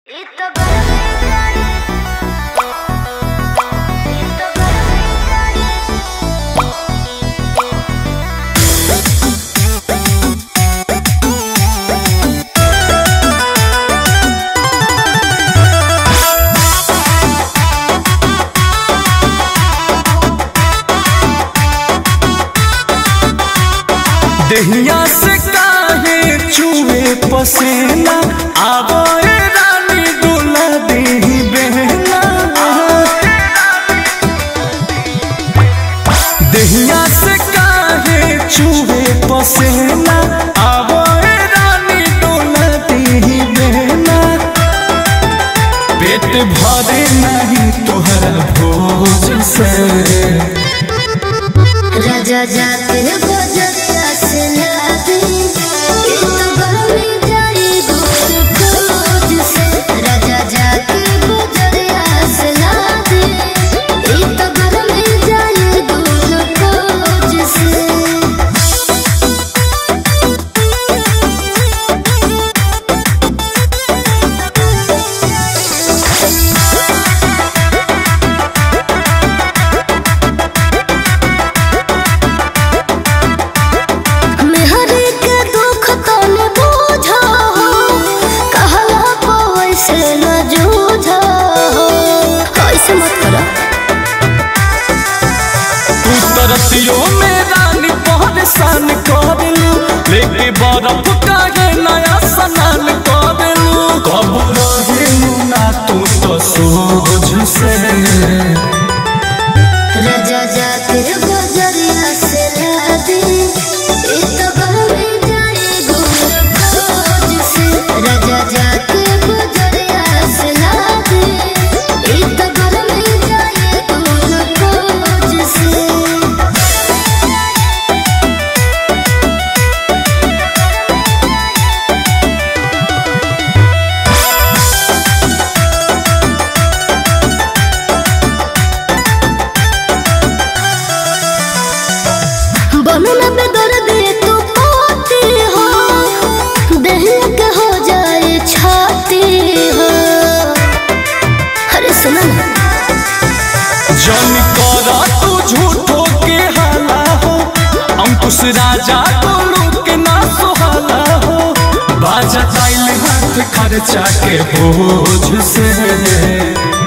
देहिया से काहे चुए पसेना आवो ए रानी दुला देही बहना देहिया से काहे चुए पसेना आवो ए रानी दुला देही बहना पेट भरे नहीं तोहरा भोज से राजा जाते बजरिया से लादी ये तो गरमी जाई दूर खोज से राजा जाते बजरिया से लादी ये तो गरमी जाई दूर खोज से मेहरी के दुख तन बूझो कहला कोई से न जूझो ऐसे मत करो तू तरसियो में रानी परेशान करलू लेके बर्फ काहे नया सनान करलू कब रहेलू ना तू तो सोझ से राजा जाते बजरिया से लादी ये तो गरमी जाई दूर खोज से राजा जाते बजरिया से लादी ये तो गरमी जाई दूर खोज से बनना पे दर्द तू पाती हो दहिया के हो जाए छाती हो अरे सुना ना जन करा तू झूठो के हाला हो अंकुश राजा को के ना सुहाला हो बाजा ताइल हाथ खर्चा के बोझ से